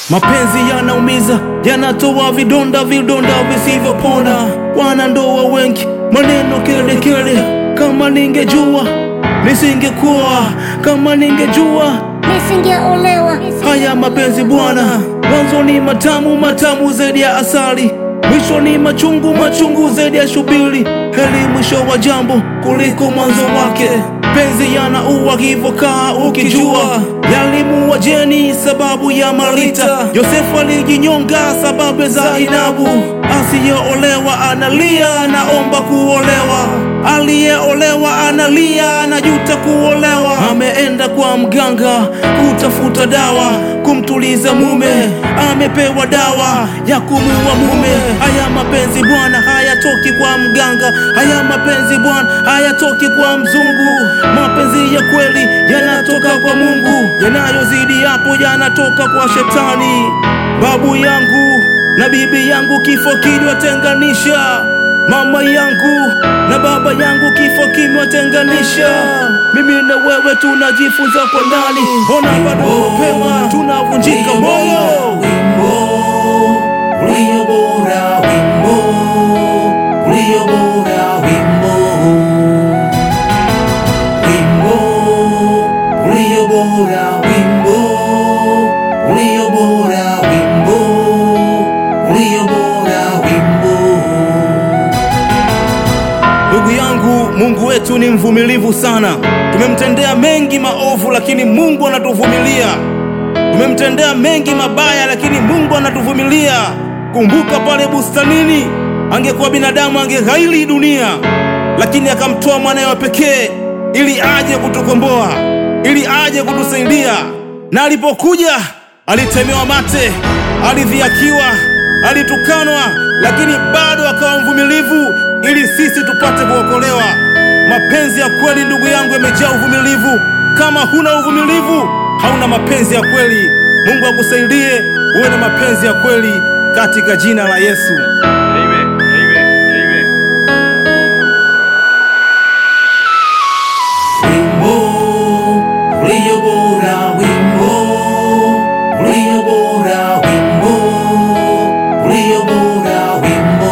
Mapenzi yanaumiza, yanatoa vidonda, vidonda visivyopona. Wanandoa wengi maneno kelekele, kama ningejua nisingekuwa, kama ningejua nisingeolewa. haya mapenzi bwana. Mwanzo ni matamu matamu zaidi ya asali, mwisho ni machungu machungu zaidi ya shubiri. Heri mwisho wa jambo kuliko mwanzo wake. Penzi yanaua hivyo, kaa ukijua. Yalimuua Jeni sababu ya Marita, Yosefu alijinyonga sababu ya Zainabu. Asiyeolewa analia, anaomba kuolewa. Aliyeolewa analia, anajuta kuolewa. Ameenda kwa mganga kutafuta dawa kumtuliza mume, amepewa dawa ya kumuua mume. Haya mapenzi bwana hayatoki kwa mganga, haya mapenzi bwana hayatoki kwa mzungu. Mapenzi ya kweli yanatoka kwa Mungu, yanayozidi hapo yanatoka kwa shetani. Babu yangu na bibi yangu kifo kiliwatenganisha, mama yangu na baba yangu kifo kimewatenganisha. Mimi na wewe tunajifunza kwa ndani, ona bado mapema tunavunjika moyo. Wimbo ulio bora, wimbo ulio bora, wimbo wimbo ulio bora, wimbo ulio bora, wimbo ulio bora, wimbo Ndugu yangu, Mungu wetu ni mvumilivu sana. Tumemtendea mengi maovu, lakini Mungu anatuvumilia. Tumemtendea mengi mabaya, lakini Mungu anatuvumilia. Kumbuka pale bustanini, angekuwa binadamu angeghairi dunia, lakini akamtoa mwanawe wa pekee ili aje kutukomboa, ili aje kutusaidia. Na alipokuja alitemewa mate, alidhiakiwa, alitukanwa, lakini bado akawa mvumilivu ili sisi tupate kuokolewa. Mapenzi ya kweli, ndugu yangu, yamejaa uvumilivu. Kama huna uvumilivu, hauna mapenzi ya kweli. Mungu akusaidie uwe na mapenzi ya kweli katika jina la Yesu. Amen. Amen. Amen. wimbo ulio bora, wimbo ulio bora, wimbo ulio bora, wimbo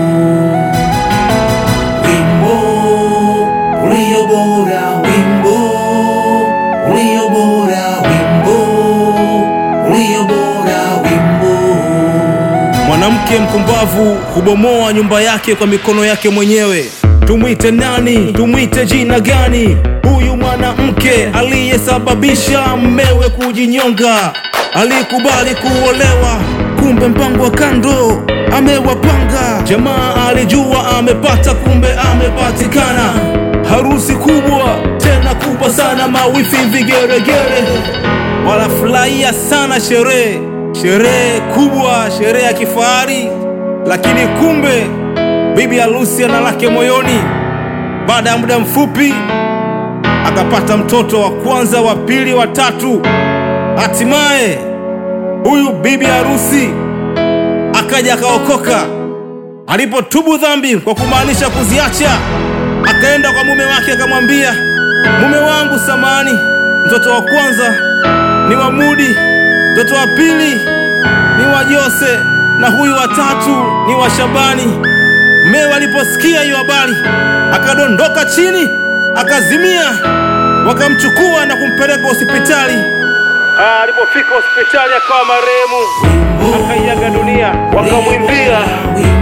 wimbo ulio bora, wimbo ulio bora, wimbo ulio bora, wimbo Mwanamke mpumbavu hubomoa nyumba yake kwa mikono yake mwenyewe. Tumwite nani? Tumwite jina gani? Huyu mwanamke aliyesababisha mmewe kujinyonga alikubali kuolewa, kumbe mpango wa kando amewapanga. Jamaa alijua amepata, kumbe amepatikana. Harusi kubwa tena kubwa sana, mawifi vigeregere wanafurahia sana sherehe, sherehe kubwa, sherehe ya kifahari, lakini kumbe bibi harusi ana lake moyoni. Baada ya muda mfupi akapata mtoto wa kwanza, wa pili, wa tatu. Hatimaye huyu bibi harusi akaja akaokoka. Alipotubu dhambi kwa kumaanisha kuziacha, akaenda kwa mume wake akamwambia, mume wangu, samani, mtoto wa kwanza ni wa Mudi, mtoto wa pili ni wa Jose na huyu wa tatu ni wa Shabani. Mmewe aliposikia hiyo habari akadondoka chini akazimia, wakamchukua na kumpeleka hospitali. Ah, Alipofika hospitali akawa marehemu, akaiaga dunia, wakamwimbia